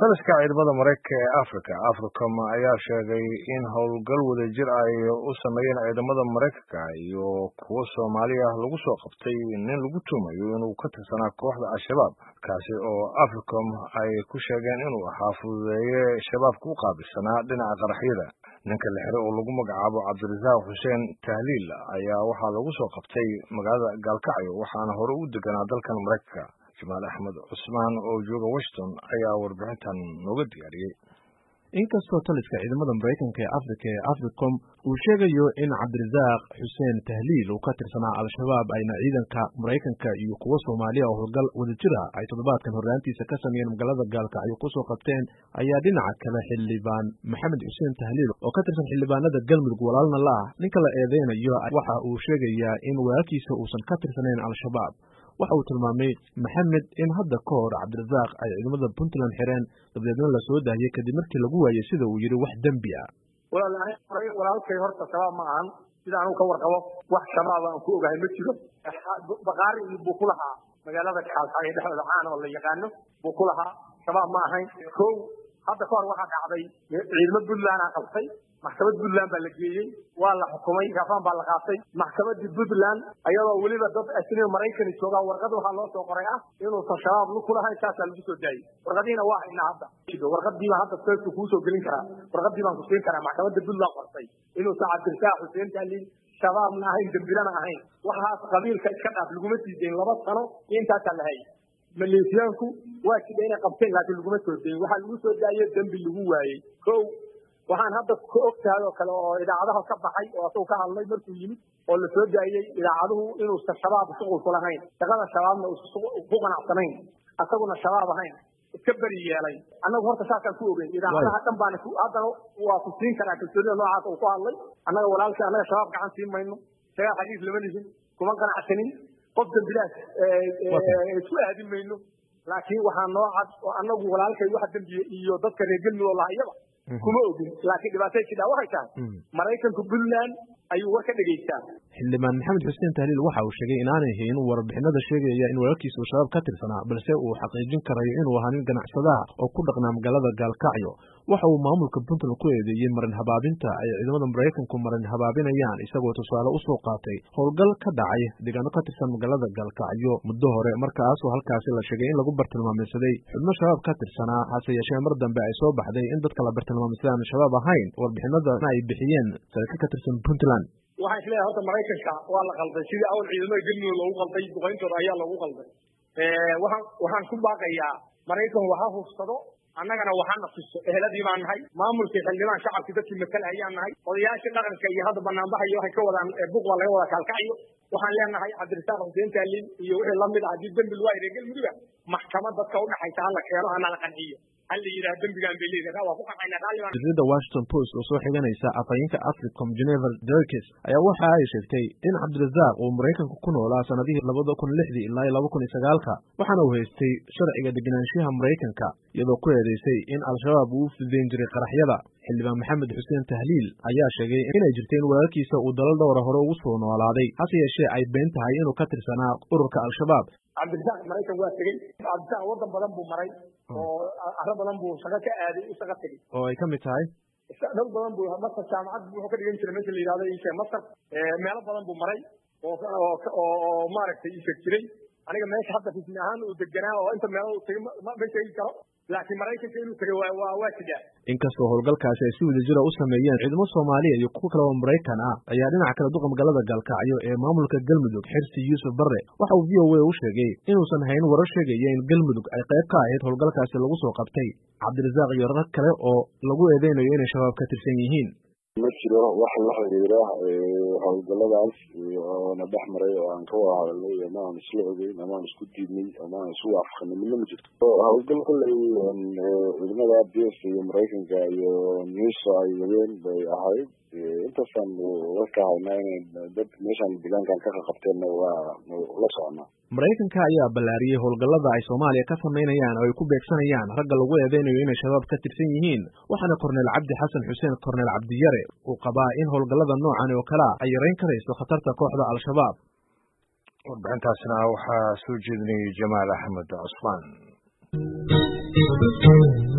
taliska ciidamada maraykanka ee africa africom ayaa sheegay in howlgal wadajir ay u sameeyeen ciidamada maraykanka iyo kuwo soomaaliya lagu soo qabtay nin lagu tuumayo inuu ka tirsanaa kooxda al-shabaab kaasi oo africom ay ku sheegeen inuu ahaa fududeeye shabaabka u qaabilsanaa dhinaca qaraxyada ninka la xiro oo lagu magacaabo cabdirasaaq xuseen tahliil ayaa waxaa lagu soo qabtay magaalada gaalkacyo waxaana hore u deganaa dalkan maraykanka jamaal axmed cusmaan oo jooga washington ayaa warbixintan nooga diyaariyey inkastoo taliska ciidamada maraykanka ee africa ee africom uu sheegayo in cabdirasaaq xuseen tahliil uu ka tirsanaa al-shabaab ayna ciidanka maraykanka iyo kuwo soomaaliya oo howlgal wadajir ah ay toddobaadkan horraantiisa ka sameeyeen magaalada gaalkacyo kusoo qabteen ayaa dhinaca kale xildhibaan maxamed xuseen tahliil oo ka tirsan xildhibaanada galmudug walaalna la ah ninka la eedeynayo waxa uu sheegayaa in walaalkiisa uusan ka tirsanayn al-shabaab waxa uu tilmaamay maxamed in hadda ka hor cabdirasaaq ay ciidamada puntland xireen dabadeedna la soo daahiyey kadib markii lagu waayey sida uu yidhi wax dembi ah walaalkay horta shabaab ma ahan sida anugu ka warqabo wax shabaab aan ku ogahay ma jiro bakaari buu ku lahaa magaalada kaalkacyo dhexdooda caan oo la yaqaano buu ku lahaa shabaab ma ahayn ko hadda ka hor waxaa dhacday ciidamo puntland aa qabtay maxkamad puntland baa la geeyey waa la xukumay gaafaan baa la qaatay maxkamadii puntland ayadoo weliba dad asniga maraykani joogaa warqad waxaa loo soo qoray ah inuusan shabaab lu kulahayn saasaa lagu soo daayey warqadiina waa haynaa hadda warqadiiba hadda seeska kuu soo gelin karaa warqadii baan ku siin karaa maxkamadda puntland qortay inuusan cabdirasaaq xuseen tahliil shabaabna ahayn dembilana ahayn waxaas qabiilka iska dhaaf laguma sii dayn laba sano iyo intaasaa la hayay maleeshiyaanku waa jida inay qabteen laakiin laguma soo dayin waxaa lagu soo daaye dembi lagu waayey ko waxaan hadda ka og tahay oo kale oo idaacadaha ka baxay oo asagu ka hadlay markuu yimid oo la soo daayey idaacaduhu inuusan shabaab shuqul ku lahayn shaqada shabaabna uusan ku qanacsanayn asaguna shabaab ahayn iska beri yeelay annagu horta saasaan ku ogeyn idaacadaha dhan baana haddana waa ku siin karaa kalsoonida noocaas uu ku hadlay annaga walaalkii annaga shabaab gacan siin mayno shagaa xadiis lama lihin kuma qanacsanin qof dambilaas isku aadin mayno laakiin waxaa noo cad oo annagu walaalkay wax dembiye iyo dadka reer galmudug oo lahayaba kuma ogin laakiin dhibaatay jidhaa waxay tahay maraykanka puntland ayuu war ka dhegaystaa xildhibaan maxamed xuseen tahliil waxa uu sheegay inaanay hayn warbixinada sheegaya in walaalkiisa uu shabaab ka tirsanaa balse uu xaqiijin karayo inuu ahaa nin ganacsadaha oo ku dhaqnaa magaalada gaalkacyo waxa uu maamulka puntland ku eedeeyey marin habaabinta ay ciidamada maraykanku marin habaabinayaan isagoo tusaale usoo qaatay howlgal ka dhacay deegaano ka tirsan magaalada gaalkacyo muddo hore markaasoo halkaasi la sheegay in lagu bartilmaameysaday xubno shabaab ka tirsanaa hase yeeshee mar dambe ay soo baxday in dadka la bartilmaameysaday aan shabaab ahayn warbixinadana ay bixiyeen saraakiil ka tirsan puntland waxaan isleeyahay horta maraykanka waa la qalday sidii awal ciidamada galmudug loogu qalday duqayntooda ayaa loogu qalday waxaan waxaan ku baaqayaa maraykan waxa hufsado annagana waxaana tuso eheladii baan nahay maamulkii xildhibaan shacabkii dadkii matala ayaan nahay odayaashii dhaqanka iyo hadda banaanbaxayo waxay ka wadaan buq baa laga wadaa kaalkacyo waxaan leenahay cabdirasaaq xuseen taaliin iyo wixii lamid ah haddii dembi lagu hayray galmuduga maxkamad dadka udhaxaysa hala keeno hana la qanciyo jaridda washington post oo soo xiganaysa afhayeenka africom geneval derkes ayaa waxa ay sheegtay in cabdirasaaq uu maraykanka ku noolaa sanadihii labada kun lixdii ilaa iyo laba kun iyo sagaalka waxaana uu haystay sharciga degenaanshaha maraykanka iyadoo ku eedeysay in al-shabaab uu u fudeyn jiray qaraxyada xildhibaan maxamed xuseen tahliil ayaa sheegay inay jirta in walaalkiisa uu dalal dhowra hore ugu soo noolaaday hase yeeshee ay been tahay inuu ka tirsanaa ururka al-shabaab cabdirasaaq maraykan waa tegey cabdirasaaq waddan badan buu maray oo arro badan buu shaqo ka aaday u shaqo tegey oo ay ka mid tahay dhul badan buu masar jaamacad wuxuu ka dhigan jiray meesha la yidhahdo ishe masar meelo badan buu maray oo oo maaragtay isheg jiray aniga meesha hadda rismi ahaan uu deganaa oo inta meelo uu tegey ma sheegi karo laakiin maraykanka inuu tegey waa waa waa jiraa inkastoo howlgalkaasi ay si wadajira u sameeyeen ciidamo soomaaliya iyo kuwo kale oo maraykan ah ayaa dhinaca kale duqa magaalada gaalkacyo ee maamulka galmudug xirsi yuusuf barre waxa uu v o a u sheegay inuusan hayn warar sheegaya in galmudug ay qayb ka ahayd howlgalkaasi lagu soo qabtay cabdirasaaq iyo rag kale oo lagu eedeynayo inay shabaab ka tirsan yihiin ma jiro wax la xiriira howlgaladaas oona dhex maray oo aan ka wada hadalnay ama aan isla ogeyn ama aan isku diidnay ama aan isu waafaqanay midna ma jirto howlgal kolley ciidamada b s iyo maraykanka iyo newsa ay wadeen bay ahayd intaasaan warka haynaa inay dad meeshaan deegaankan ka qaqabteenna waa la soconaa maraykanka ayaa ballaariyey howlgallada ay soomaaliya ka samaynayaan oo ay ku beegsanayaan ragga lagu eedeynayo inay shabaab ka tirsan yihiin waxaana korneel cabdi xasan xuseen korneel cabdiyare uu qabaa in howlgallada noocan oo kalea ay yarayn karayso khatarta kooxda al-shabaab warbixintaasna waxaa soo jeedinayay jamaal axmed cusmaan